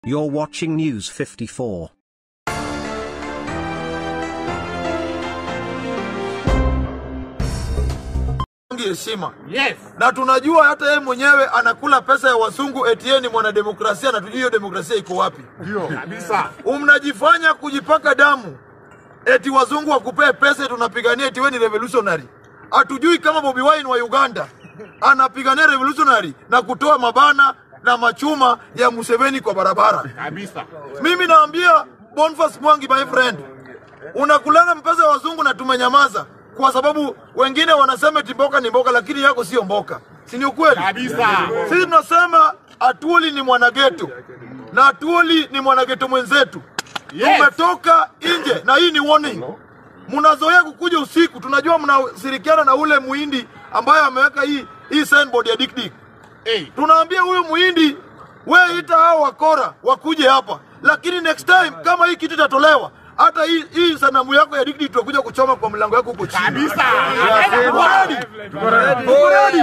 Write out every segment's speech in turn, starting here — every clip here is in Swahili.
You're watching News 54. heshima Yes. na tunajua hata yeye mwenyewe anakula pesa ya wazungu eti yeye ni mwanademokrasia na tujui hiyo demokrasia iko wapi Ndio. Kabisa. mnajifanya kujipaka damu eti wazungu wakupee pesa tunapigania eti wewe ni revolutionary hatujui kama Bobi Wine wa Uganda anapigania revolutionary na kutoa mabana na machuma ya Museveni kwa barabara Kabisa. mimi naambia Boniface Mwangi my friend, unakulanga mpesa ya wazungu na tumenyamaza kwa sababu wengine wanasema eti mboka ni mboka, lakini yako sio mboka, si ni ukweli? Kabisa. Sisi tunasema Atuoli ni mwanageto na Atuoli ni mwanageto mwenzetu. Yes. Tumetoka nje na hii ni warning. Mnazoea kukuja usiku, tunajua mnashirikiana na ule muhindi ambaye ameweka hii hii signboard ya Dick Dick Hey. tunaambia huyu muhindi we ita hao wakora wakuje hapa, lakini next time kama hii kitu itatolewa, hata hii, hii sanamu yako ya Dick tutakuja kuchoma kwa mlango yako huko chini. Kabisa. Tuko ready? Tuko ready?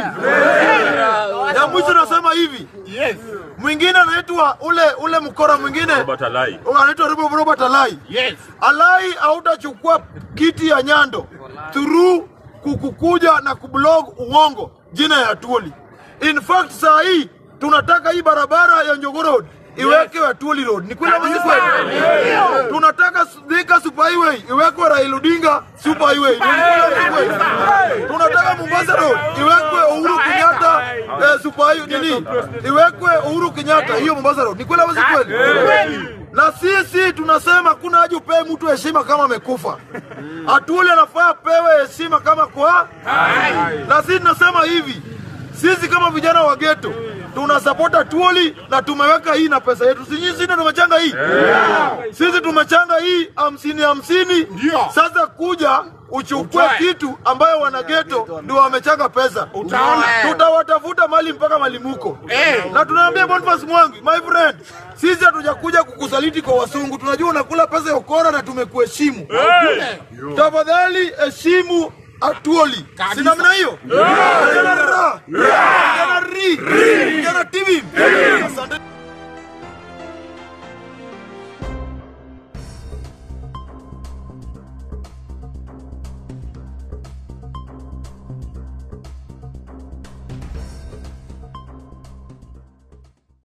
Ya mwisho nasema hivi, Yes. mwingine anaitwa ule ule mkora mwingine Robert Alai. anaitwa Robert Robert Alai. Yes. Alai hautachukua kiti ya Nyando through kukukuja na kublog uongo jina ya Atuoli. In fact saa hii tunataka hii barabara ya Njogoo Road iwekwe Atuoli Road. Ni kweli ama si kweli? Tunataka Thika Super Highway iwekwe Raila Odinga Super Highway. Ni kweli ama si kweli? Tunataka Mombasa Road iwekwe Uhuru Kenyatta eh, Super Highway nini? Iwekwe Uhuru Kenyatta hiyo Mombasa Road. Ni kweli ama si kweli? Na sisi tunasema kuna haja upewe mtu heshima kama amekufa. Atuoli anafaa apewe heshima kama kwa na sisi tunasema hivi, sisi kama vijana wa geto tuna support Atuoli na tumeweka hii na pesa yetu. Si nyinyi ndio tumechanga hii? Sisi tumechanga hii hamsini hamsini. Ndio. Sasa kuja uchukue Utoe. kitu ambayo wana geto ndio wamechanga pesa. Utaona. Tutawatafuta mali mpaka malimuko. Eh. Na tunaambia Boniface Mwangi, my friend, sisi hatujakuja kukusaliti kwa wasungu. Tunajua unakula pesa ya ukora na tumekuheshimu. Tafadhali heshimu Atuoli. Kabisa. Si namna hiyo? Kijana ra, kijana ri, kijana TV.